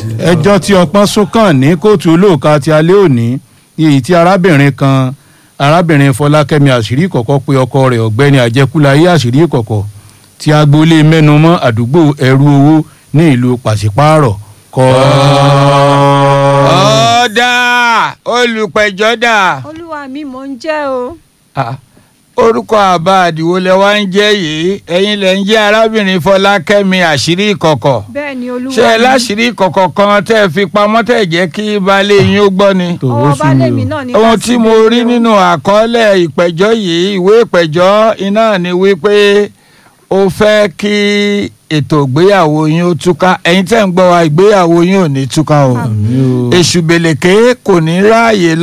ẹjọ́ tí ọpọ́n sún kàn ní kóòtù olóòka ti alẹ́ òní èyí tí arábìnrin kan arábìnrin fọlákẹ́mi àṣírí ìkọ̀kọ̀ pé ọkọ rẹ̀ ọ̀gbẹ́ni àjẹkúláyé àṣírí ìkọ̀kọ̀ tí agboolé mẹ́numọ́ àdúgbò ẹrú owó ní ìlú pàṣípààrọ̀ kọ́. ọ̀dà olùpẹ̀jọ́ dà olúwa mi mò ń jẹ́ o. Ah, orúkọ àbá àdìwọ́ lẹ wá ń jẹ́ yìí ẹ̀yin lẹ ń jẹ́ arábìnrin fọlákẹ́mi àṣírí ìkọ̀kọ̀ bẹ́ẹ̀ ni olúwa ṣé ẹ mi. láṣìírí ìkọ̀kọ̀ kan tẹ́ ẹ fi pamọ́ tẹ́ ẹ jẹ́ kí baálé yín ó gbọ́ ni. tó o ọwọ́ sùn baálé mí mi o. náà ní ohun ká tí sí mo bẹ́ẹ̀ rí ni o. nínú àkọọ́lẹ̀ ìpẹ̀jọ́ yìí ìwé ìpẹ̀jọ́ iná ni wípé ó fẹ́ kí ètò ìgbéyàwó yín ó túká ẹ̀yin tẹ́ ń gbọ́ wa ìgbéyàwó yín ò ní túká o Àmín o. èṣù bèlèké kò ní ráàyè